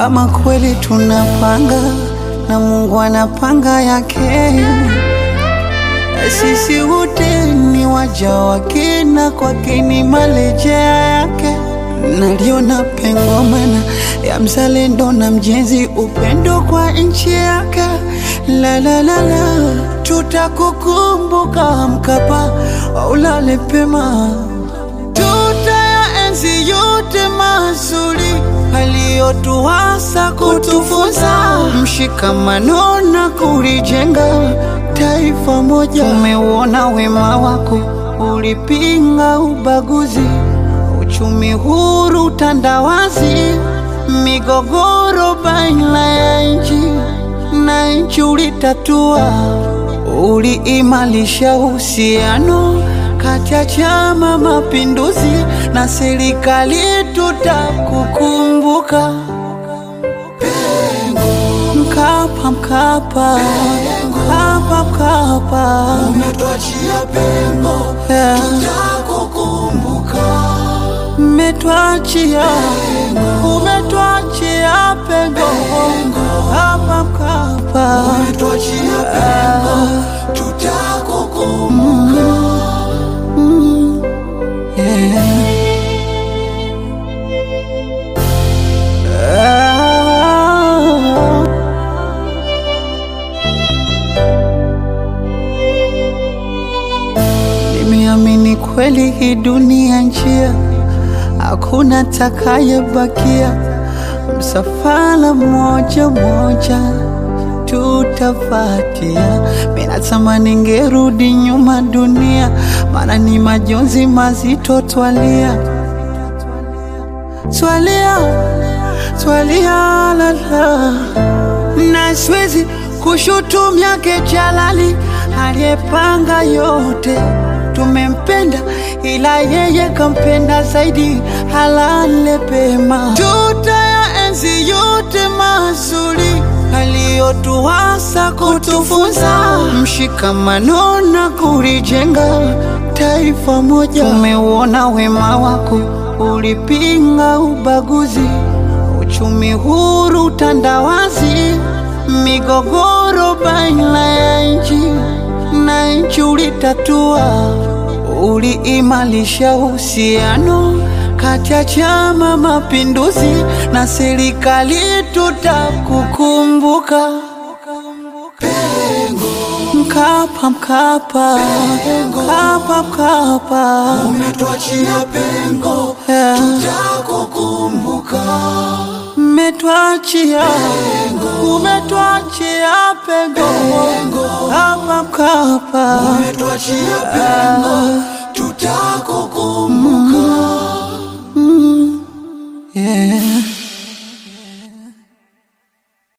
Ama kweli tunapanga na Mungu anapanga yake, sisi wote ni waja wake na kwake ni marejea yake. Naliona pengo mana ya mzalendo na mjenzi, upendo kwa nchi yake. La la la la, tutakukumbuka Mkapa, ulale pema tutayaenzi yote mazuri aliyotuasa kutufunza, mshikamano na kulijenga taifa moja. Umeuona wema wako, ulipinga ubaguzi, uchumi huru, utandawazi, migogoro baina ya nchi na nchi ulitatua, uliimarisha uhusiano kati ya Chama Mapinduzi na serikali, tutakukumbuka. Mkapa, Mkapa, Mkapa, Mkapa, Umetuachia pengo, yeah. tutakukumbuka. Umetuachia, umetuachia pengo, Mkapa, Mkapa, Umetuachia pengo, tutakukumbuka. yeah. Ah. Nimeamini kweli hii dunia njia, hakuna takayebakia. Msafara mmoja mmoja tutafatia. Mimi natamani ngerudi nyuma dunia, maana ni majonzi mazito twalia, twalia, twalia lala, na siwezi kushutumia Jalali aliyepanga yote. Tumempenda ila yeye kampenda zaidi, halale pema. Tutayaenzi yote mazuri aliyotuasa kutufunza, mshikamano na kulijenga taifa moja. Umeuona wema wako, ulipinga ubaguzi, uchumi huru, utandawazi, migogoro baina ya nchi na nchi ulitatua, uliimarisha uhusiano kati ya Chama Mapinduzi na serikali, tutakukumbuka. Mkapa, Mkapa, Mkapa, Mkapa, Umetuachia pengo, yeah. tutakukumbuka. Umetuachia, umetuachia pengo, Mkapa, Mkapa, Umetuachia pengo, tutakukumbuka.